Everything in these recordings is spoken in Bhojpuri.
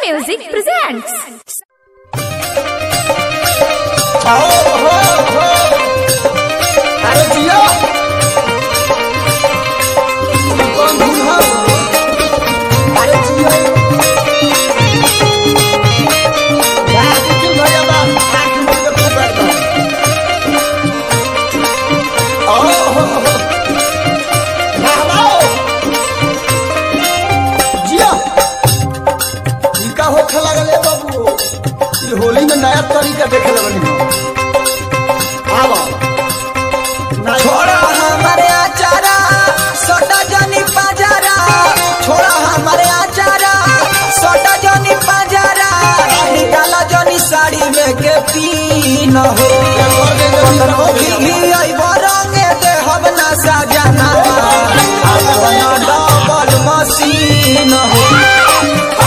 Music presents. आओ हो हो अरे जिया कौन दूल्हा अरे जिया यार किल भैया बा आंख मुंह के खूब बैठ आओ हो हो बाबा जिया ई का होखे लागल है बाबू ई होली में नया तरीका देखे लगल है आवा छोड़ा हमारे आचारा सोटा जनी बाजारा छोड़ा हमारे आचारा सोटा जनी बाजारा निकाला जनी साड़ी में के पी न हो कतनो भी अइबो रंगे दे हम ना सजाना अपना डबल मशीन हो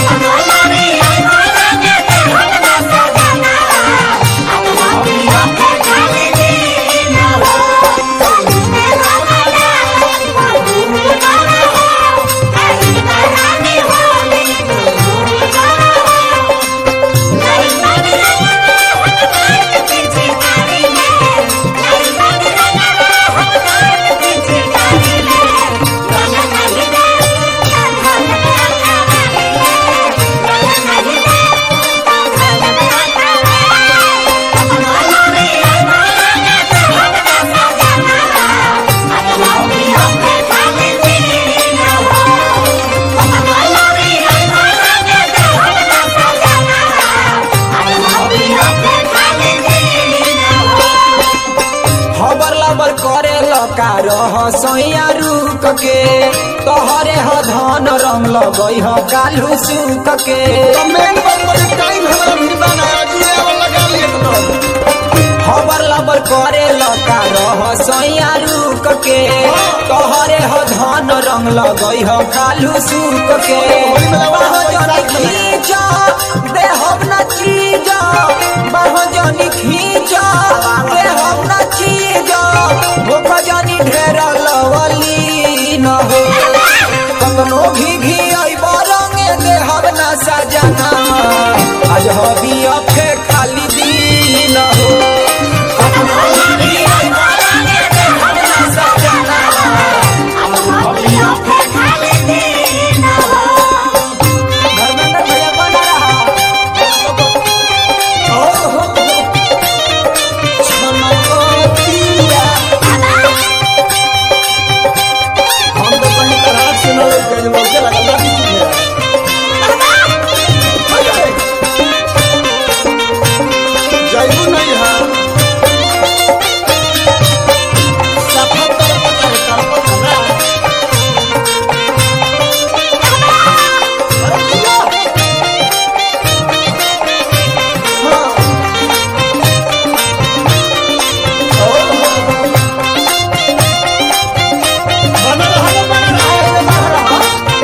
खबर लबर करे लका रह सैया रुक के तोहरे ह धन रंग लगई ह कालू सुक के मेन बात बड़ी टाइम हमरा भी बना जिया वाला गाली एकदम खबर लबर करे लका रह सैया रुक के तोहरे ह धन रंग लगई ह कालू सुक के बाह जनी खींच देहब न चीज बाह जनी खींच देहब न चीज भूख जनी ढेर लवली न हो कतनो भी घी अइब रंगे देहब न सजना आज हबी अफे खाली दिन हो कतनो भी घी अइब रंगे देहब न सजना धर्मेंद्र भैया बना रहा ओ हो छनकोतिया हम तो कहीं तरह से न ले गए लोग लगा लगा जाइबू नहीं है सफर कर पकड़ कर पकड़ा अरे जिया हाँ ओ हो बना रहा बना रहा बना रहा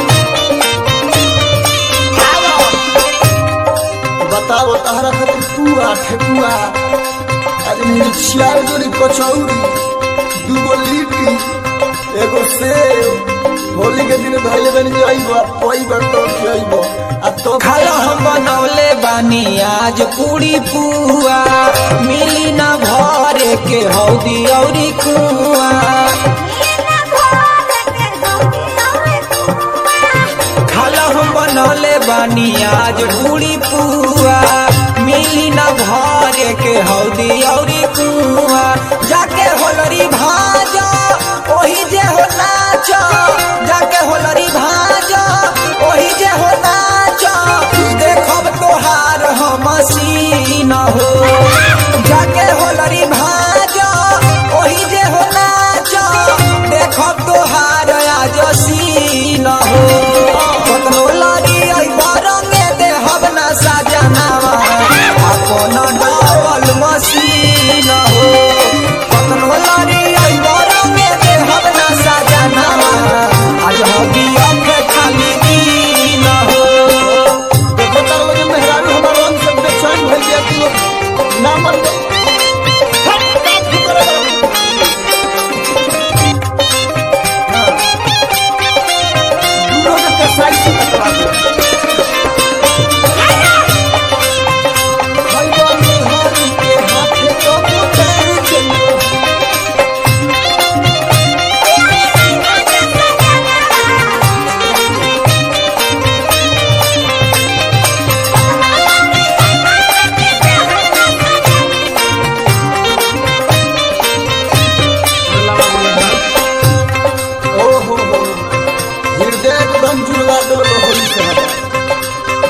बताओ तहरा खातिर पुआ ठेकुआ अरे मेरी छियार जोड़ी कचौड़ी दूगो लिट्टी एगो सेव होली के दिन धैले बनी जाइबो कोई बार तो खियाइबो आ तो खाला हम बनौले बानी आज पूरी पुआ मिली ना भरे के हौदी औरी कुआ खाला हम बनौले बानी आज पूरी पुआ मिली ना भरे के हौदी औरी कुआ जाके होलरी भाजा ओही जे हो नाच जाके होलरी भाजा ओही जे हो नाच देखब तोहार हम सीन हो जाके होलरी भाजा ओही जे हो नाच देखब तोहार आज सीन हो कतनो लागी अइब रंगे देहब ना सजनावा अपन डबल मशीन हो कतनो लागी अइब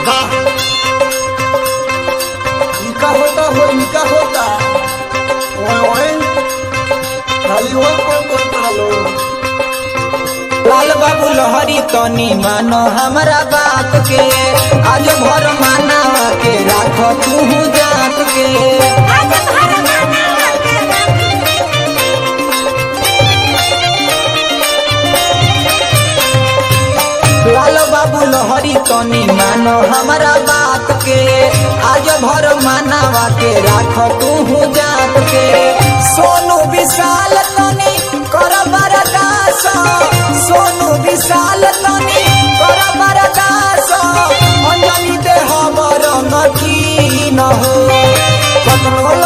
वाह इनका होता हो इनका होता ओए ओए खाली हो कौन करता लो लाल बाबू लहरी तनी मानो हमरा बात के आज भर माना के राख तू जात के लाल बाबू लहरी तनी मानो हमरा बात के आज भर मानावा के राख तू जात के सोनू विशाल तनी कर बरदास सोनू विशाल तनी कर बरदास अंजनी दे हमर नकी न हो कतनो